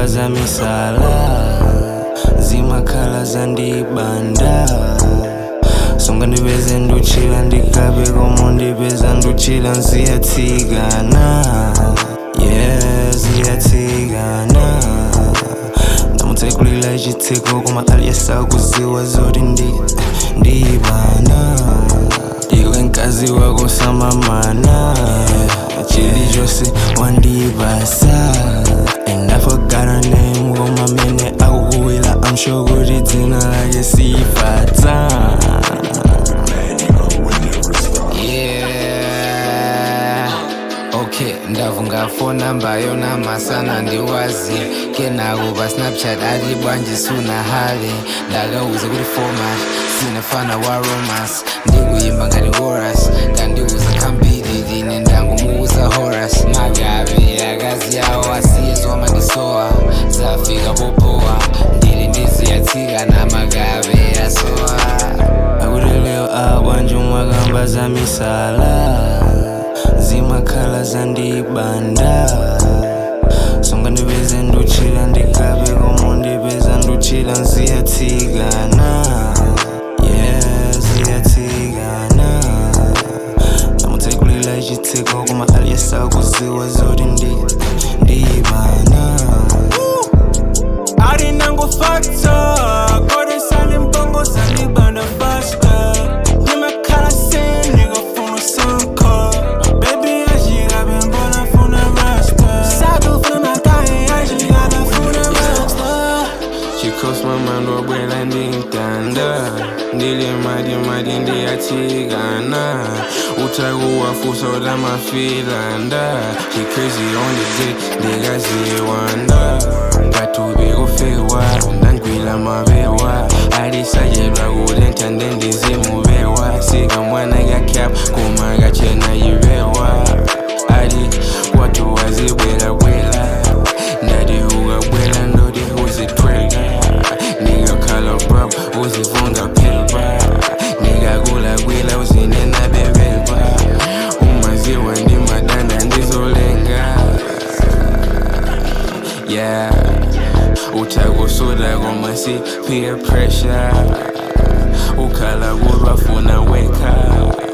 mwakamba za misala zimakhala zandibanda songa ndipeze nduchila ndikabe komo ndipeza nduchila nziyatsikana yeah ziyatsikana ndamutsekulila chitseko koma aliyesakuziwa zoti ndi ndibana iwe mkazi wako samamana chilichonse wandibasa and I forgot her name koma mene akukuwila I'm sure kuti dzina lake sifatsa Yeah. Okay, ndavunga phone number yona masana ndiwazi kenakuba snapchat ati bwanji suna hali ndakauza kuti format sinafana wa romance ndikuyimba ngati chorus kandiuza khambiri line ndangumuuza horas magabe akazi yawo asiyezwa mandisowa zafika popowa ndili ndiziyatsika na magabe asowa akuti leo abwanji mwakamba za misala zimakhala zandibanda songa ndipeze nduchila ndikabe komo ndipeza nduchila nziyatsikana yeah ziyatsikana ndamutsekulila chitseko koma aliyesakuziwa zoti ndi ndibana alinangofakta kodesani mbongo zandibanda fasta ndimakhala sendigafuna sanko bebi ajikabe mbona funa rasta sakufuna makaye ajikabe funa rasta chikhosi mamando wabwela ndintanda ndili madi madi ndiyatsikana utakuwafusa utamafilanda chicrazy on the dick ndikaziwanda pathupi kufewa ndangwila mabewa alisajelwa kuti nthande ndizimubewa sikamwana kakyap kuma kachena yibewa ali kwathu wazibwelabwela ndati ukabwela ndoti uzitweka nikakhala brab uzivunga philba nikakulakwila uzinena bebelba umaziwa ndimadanda ndizolenga yeah utakusuda koma si peer pressure ukhala kulwafuna weka